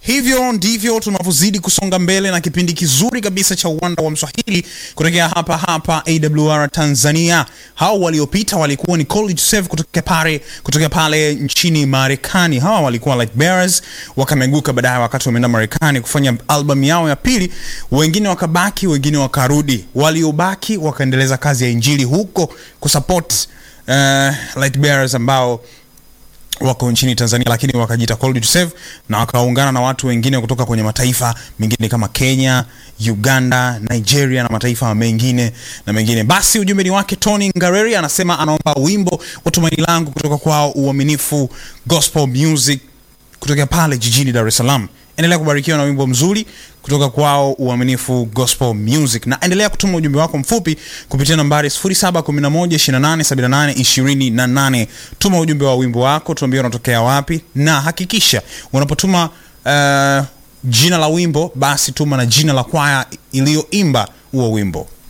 hivyo ndivyo tunavyozidi kusonga mbele na kipindi kizuri kabisa cha uwanda wa Mswahili kutokea hapa hapa AWR Tanzania. Hao waliopita walikuwa ni College Save kutokea pale kutokea pale nchini Marekani. Hawa walikuwa Light Bearers, wakameguka baadaye wakati wameenda Marekani kufanya album yao ya pili. Wengine wakabaki, wengine wakarudi. Waliobaki wakaendeleza kazi ya injili huko kusupport uh, Light Bearers ambao wako nchini Tanzania lakini wakajiita Called to Save na wakaungana na watu wengine kutoka kwenye mataifa mengine kama Kenya, Uganda, Nigeria na mataifa mengine na mengine. Basi ujumbe ni wake Tony Ngareri, anasema anaomba wimbo wa Tumaini Langu kutoka kwao Uaminifu Gospel Music kutoka pale jijini Dar es Salaam. Endelea kubarikiwa na wimbo mzuri kutoka kwao Uaminifu Gospel Music, na endelea kutuma ujumbe wako mfupi kupitia nambari 0711287828. Tuma ujumbe wa wimbo wako, tuambie unatokea wapi, na hakikisha unapotuma uh, jina la wimbo basi tuma na jina la kwaya iliyoimba huo wimbo.